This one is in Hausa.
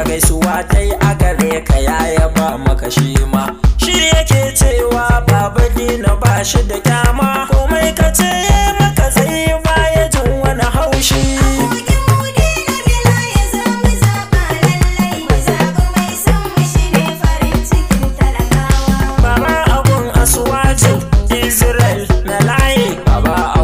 na gaisuwa ta yi a gare ka ya yaba maka shi ma shi yake cewa baba dina ba shi da kyama komai ka ce maka zai baya jin wani haushi Abokin buɗe na bila ya zo mu zaɓa lallai. Mu zaɓi mai son mu shi ne farin cikin talakawa. Baba abun asuwacin Israel na layi Baba